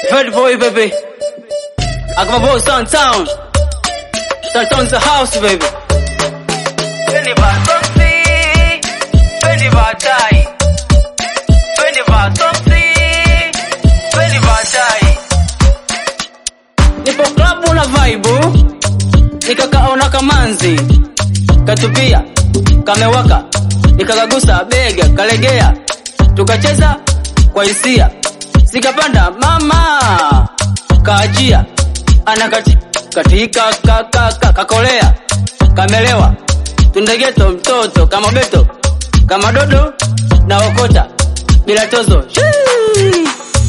Heard boy, baby. I got my boy Sun Town. Sun Town's the house, baby. Fendi va soksi, fendi va chai. Fendi va soksi, fendi va chai. Nipo klabu na vibe, nikakaona kamanzi, katupia, kamewaka, nikakagusa bega, kalegea, tukacheza kwa hisia, sikapanda mama, kaajia, anakati katika kakaka kakolea, kamelewa, tundegeto mtoto kama beto, kama dodo na okota bila tozo. Shii!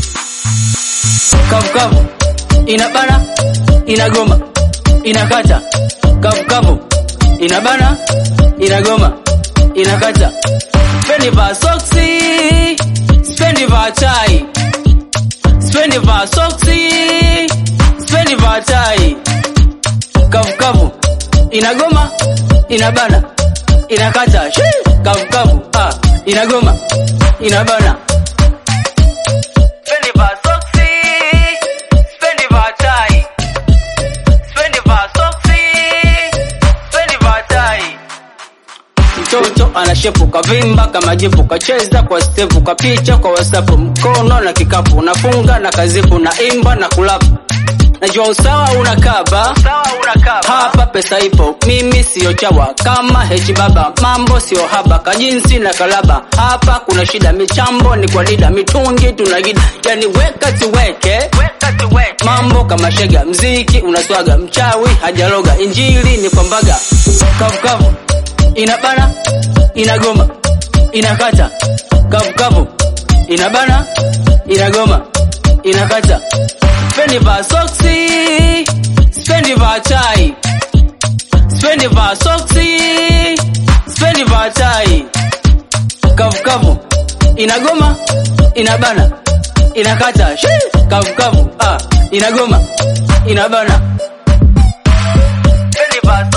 Kavukavu inabana, inagoma, inakata. Kavukavu inabana, inagoma, inakata. Spendi va soksi, spendi va chai, spendi va soksi, spendi va chai. Kavukavu inagoma, inabana, inakata. Shii! Kavukavu ah, inagoma, inabana. Spendi va soksi, spendi va chai. Spendi va soksi, spendi va chai. Mtoto anashepu kavimba kama jipu kacheza kwa stepu kapicha kwa wasapu mkono na kikapu nafunga na kazipu na imba na kulapu najua usawa unakaba hapa pesa ipo mimi siyo chawa kama hechi baba mambo siyo haba kajinsi na kalaba hapa kuna shida michambo ni kwa dida mitungi tunagida yani weka tuweke mambo kama shega mziki unaswaga mchawi hajaloga injili ni kwambaga kavukavu inabana inagoma inakata kavukavu inabana inagoma inakata spendi va soksi spendi va chai spendi va soksi spendi va chai kavukavu inagoma inabana inakata Shii! kavukavu ah, inagoma inabana spendi va